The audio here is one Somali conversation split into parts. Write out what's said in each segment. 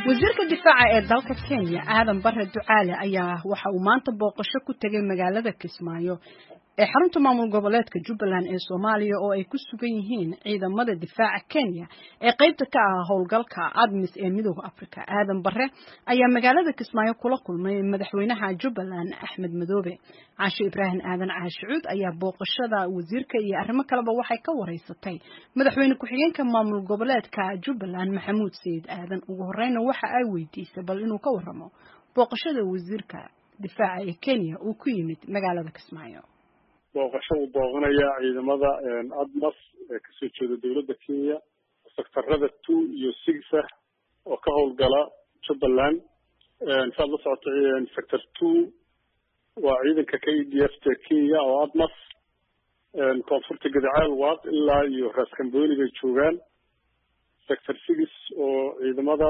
wasiirka difaaca ee dalka kenya aadan bare ducaale ayaa waxa uu maanta booqasho ku tegay magaalada kismaayo ee xarunta maamul goboleedka jubbaland ee soomaaliya oo ay ku sugan yihiin ciidamada difaaca kenya ee qaybta ka ah howlgalka admis ee midooda africa aadan bare ayaa magaalada kismaayo kula kulmay madaxweynaha jubbaland axmed madoobe caashe ibraahim aadan caashicuud ayaa booqashada wasiirka iyo arrimo kaleba waxay ka wareysatay madaxweyne ku-xigeenka maamul goboleedka jubbaland maxamuud sayid aadan ugu horeyna waxa ay weydiisay bal inuu ka waramo booqashada wasiirka difaaca ee kenya uu ku yimid magaalada kismaayo booqasho uu booqanaya ciidamada admas ee kasoo jeeda dowladda kenya sectarada two iyo six ah oo ka howlgala jubbaland saad la socoto sector two waa ciidanka k d f ta kenya oo admas koonfurta gadacaal waad ilaa iyo raaskambooni bay joogaan sector six oo ciidamada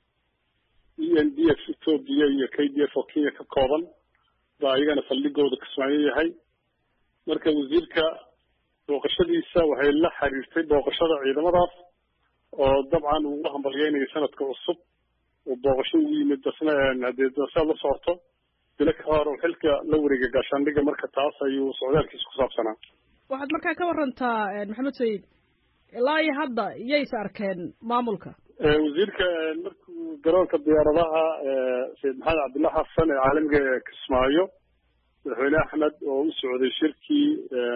e n d f ethoopia iyo k d f oo kenya ka kooban baa ayagana saldhigooda kismaayo yahay marka wasiirka booqashadiisa waxay la xiriirtay booqashada ciidamadaas oo dabcan ugu hambalyeynayo sanadka cusub uu booqasho ugu yimid dasna hadee saad la socoto bilo ka hor oo xilka la wareega gaashaandhiga marka taas ayuu socdaalkiisa ku saabsanaa waxaad markaa ka warantaa maxamed sayid ilaa iyo hadda iyays arkeen maamulka wasiirka markuu garoonka diyaaradaha sayid maxamed cabdillah xasan ee caalamiga ee kismaayo madaxweyne axmed oo u socday shirkii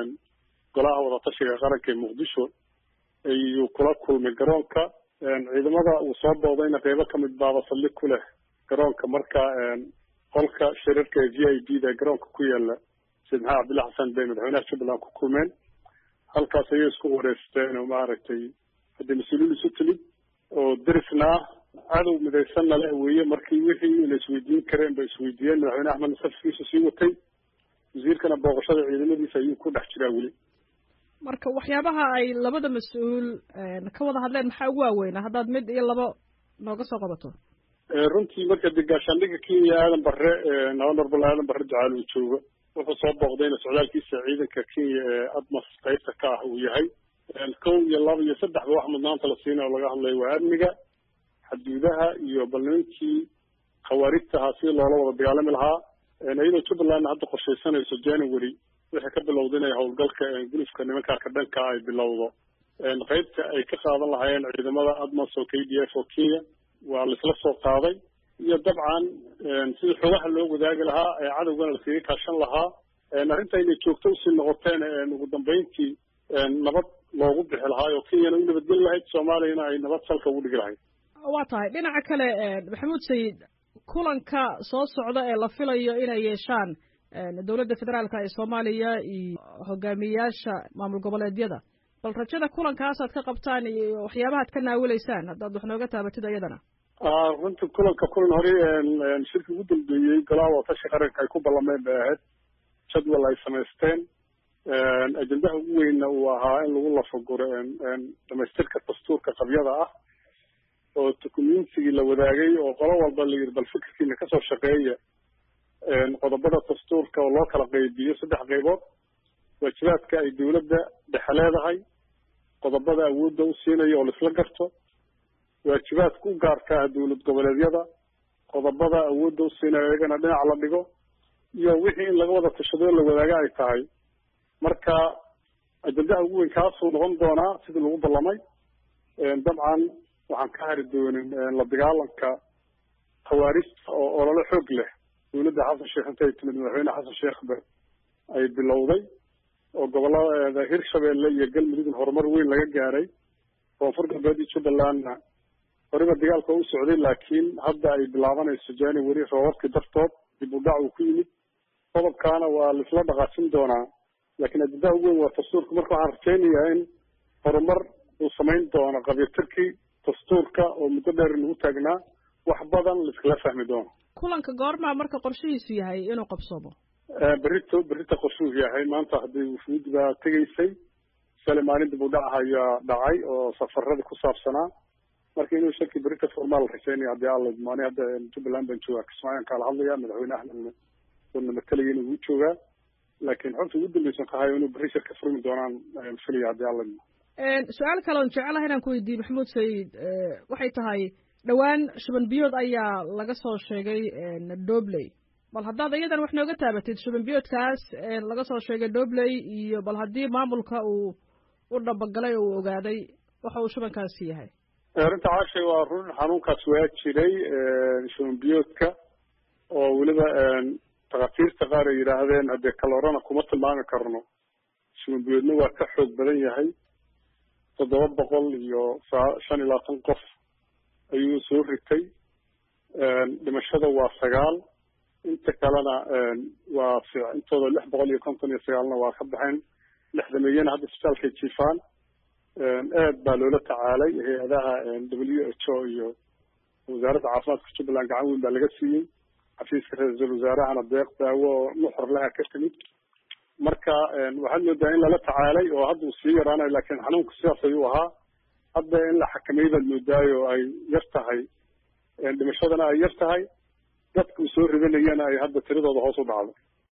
golaha wadatashiga qaranka ee muqdisho ayuu kula kulmay garoonka ciidamada uu soo boodayna qeybo kamid baaba saldhig ku leh garoonka marka qolka shirarka ee v i b da garoonka ku yaala sayid maxamed cabdillah xasan bay madaxweynaha jubbaland ku kulmeen halkaas ayay isku wareysteen oo maaragtay haddii mas-uuliyiin isu timid oo derisna ah cadow midaysanna leh weeye markii wixii la isweydiin kareen bay isweydiiyeen madaxweyne axmedna safkiisa sii watay wasiirkana booqashada ciidamadiisa ayuu ku dhex jiraa weli marka waxyaabaha ay labada mas-uul ka wada hadleen maxaa ugu waaweynaa haddaad mid iyo labo nooga soo qabato runtii marka de gaashaandhiga kenya aadan bare honorable aadan bare ducaal uu joogo wuxuu soo booqdayna socdaalkiisa ciidanka kenya ee admas qaybta ka ah uu yahay kow iyo laba iyo saddexba wax mudnaanta la siina oo laga hadlayo waa amniga xaduudaha iyo balnimankii khawaarijtahaa si loola wada dagaalami lahaa iyadoo jubbalandna hadda qorshaysanayso january waxay ka bilowda inay howlgalka gulufka nimankaa ka dhanka ay bilowdo qaybta ay ka qaadan lahaayeen ciidamada admas oo k d f oo kenya waa laisla soo qaaday iyo dabcan sidii xogaha loo wadaagi lahaa ee cadowgana laskaga kaashan lahaa arrinta inay joogto usii noqoteen ugu dambeyntii nabad loogu bixi lahaa oo kenyana u nabadgeli lahayd soomaaliyana ay nabad salka ugu dhigi lahayd waa tahay dhinaca kale maxamuud sayid kulanka soo socda ee la filayo inay yeeshaan dowladda federaalka ee soomaaliya iyo hogaamiyeyaasha maamul goboleedyada bal rajada kulankaasaad ka qabtaan iyo waxyaabahaad ka naawilaysaan haddaad wax nooga taabatid iyadana runtii kulanka kulan hore shirki ugu dambeeyey golaha watashi qaranka ay ku ballameen bay ahayd jadwal ay samaysteen ajendaha ugu weynna uu ahaa in lagu lafaguro dhamaystirka dastuurka qabyada ah oo documentigii la wadaagay oo qolo walba la yidhi bal fikirkiina kasoo shaqeeya qodobada dastuurka oo loo kala qaybiyo saddex qaybood waajibaadka ay dowladda dhexe leedahay qodobada awoodda u siinayo oo laisla garto waajibaadka u gaarka ah dowlad goboleedyada qodobada awoodda u siinayo iyagana dhinac la dhigo iyo wixii in laga wada tashadoo la wadaaga ay tahay marka ajendaha ugu weyn kaasuu noqon doonaa sidii lagu ballamay dabcan waxaan ka hari doonin la dagaalanka khawaarijta oo olole xoog leh dowladda xasan sheekh intay timid madaxweyne xasan sheekhba ay bilowday oo gobolada hirshabeelle iyo galmudugna horumar weyn laga gaaray koonfur galbeed iyo jubbalandna horiba dagaalka u socday laakiin hadda ay bilaabanayso january roobabkii dartood dib u dhac uu ku yimid qodobkaana waa laisla dhaqaajin doonaa laakiin ajendaha ugu weyn waa dastuurka marka waxaan rajaynayaa in horumar uu samayn doono qabyatirkii dastuurka oo muddo dheer nagu taagnaa wax badan laiskala fahmi doono kulanka goormaa marka qorshihiisu yahay inuu qabsoomo berito berita qorshuhu yahay maanta haddii wufuudi baa tegaysay sale maalin dib u dhac ayaa dhacay oo safaradii ku saabsanaa marka inuu shaki berita formaal rajaynaya haddii alla maani hadda jubbaland baan joogaa kismaayan kaala hadlaya madaxweyne axmedna wana matalaya inuu u joogaa laakiin xogta ugu dambeysan kahayo inuu berri shirka furmi doonaan filaya haddii alla su-aal kale on jecelaha inaan ku weydiiye maxamuud sayid waxay tahay dhowaan shuban biyood ayaa laga soo sheegay dobley bal haddaad iyadan wax nooga taabatid shuban biyoodkaas laga soo sheegay dobley iyo bal haddii maamulka uu u dhabagalay oo uu ogaaday waxa uu shubankaasi yahay arrinta caashay waa run xanuunkaas waa jiray shuban biyoodka oo weliba takatiirta qaar ay yidhaahdeen haddee kalorana kuma tilmaami karno shuban biyoodna waa ka xoog badan yahay toddoba boqol iyo shan iyo labaatan qof ayuu soo ritay dhimashada waa sagaal inta kalena waa intooda lix boqol iyo konton iyo sagaalna waa ka baxeen lixdameeyana hadda isbitaalkay jiifaan aad baa loola tacaalay hay-adaha w h o iyo wasaaradda caafimaadka jubbaland gacan weyn baa laga siiyey xafiiska ra-iisul wasaarahana deeq daawo oo nuxur leha ka timid marka waxaad moodaa in lala tacaalay oo hadda uu sii yaraanayo laakiin xanuunku sidaas ayuu ahaa hadda in la xakameeyey baad moodaayo ay yar tahay dhimashadana ay yar tahay dadka uu soo ridanayana ay hadda tiradooda hoos u dhacdo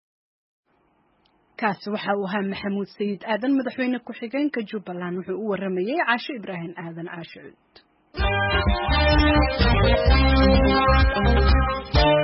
kaasi waxa uu ahaa maxamuud sayid aadan madaxweyne ku-xigeenka jubbaland wuxuu u waramayey caasho ibraahim aadan caasho cuud